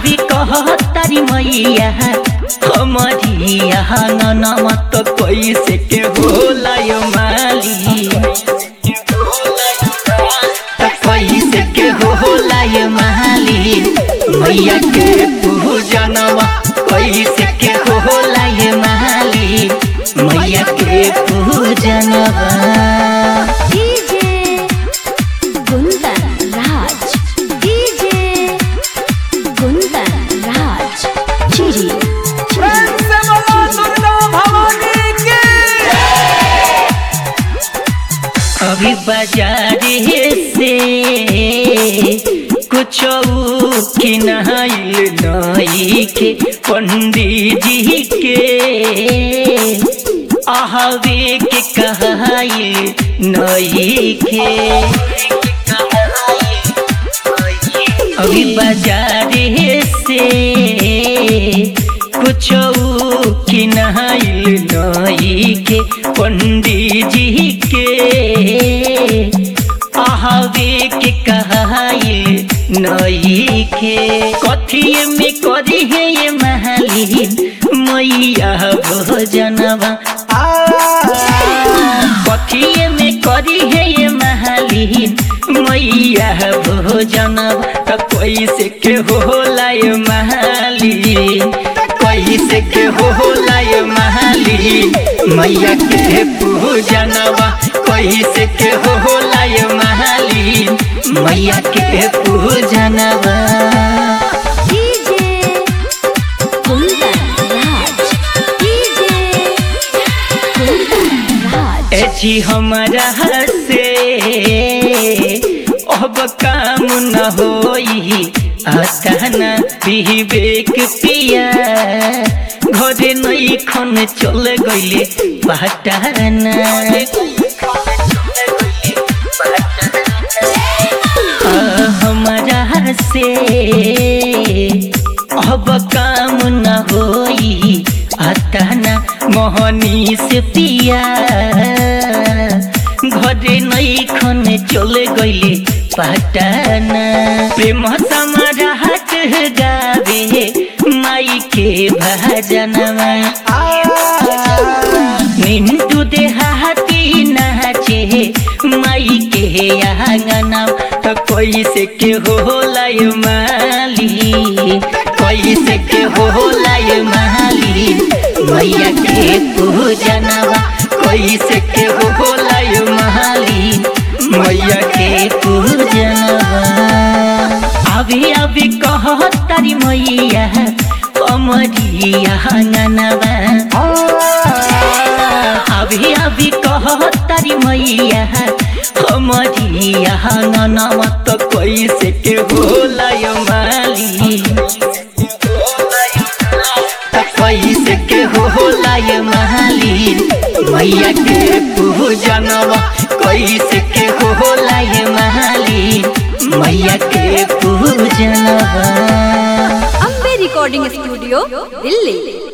अभी कहतारी मैया हमरिया ननम तो कैसे के होला यो माली तो कैसे के होला यो माली मैया के पूजनवा कैसे के होला यो माली मैया के पूजनवा डीजे कुंदन राज डीजे कुंदन राज चिरी प्रेम से बोलो दुर्गा भवानी की अभी बाजारे से कुछ किनाइल नई के पंडित जी के आहवे के कहाइल नई के अभी बाजारे से कुछ किनाइल नई के पंडित जी के आहवे के कहाइल नई के कथिए में करी है ये महलिन मैया भोजनवा कथिए में करी है ये महलिन मैया भोजन त कैसे के होला ये महलिन कैसे के होला ये महलिन मैया के पूजनवा कैसे के होला ये महलिन मैया के पूजनवा डीजे कुंदन राज डीजे कुंदन राज एजी हमारा से अब काम न होई अचाना विवेक पिया घरे नई खन चल गईले पटाना आ, हमारा से अब काम न होई अताना मोहनी से पिया घरे नई खन चले गईले पटाना प्रेम समारा हाट गावे माई के भजनमा मिंटू दे हाथी नाचे माई के आंगना तो कैसे के होला ये माली कैसे के होला ये माली मैया के पूजनवा कैसे के होला ये माली मैया के पूजनवा अभी अभी कहतारी मैया अमरिया आंगनवा अभी अभी कहतारी मैया हमरिया ननम तो कैसे के होला यो माली त कैसे के होला यो माली मैया के पूजनवा कैसे के होला यो माली मैया के पूजनवा अम्बे रिकॉर्डिंग स्टूडियो दिल्ली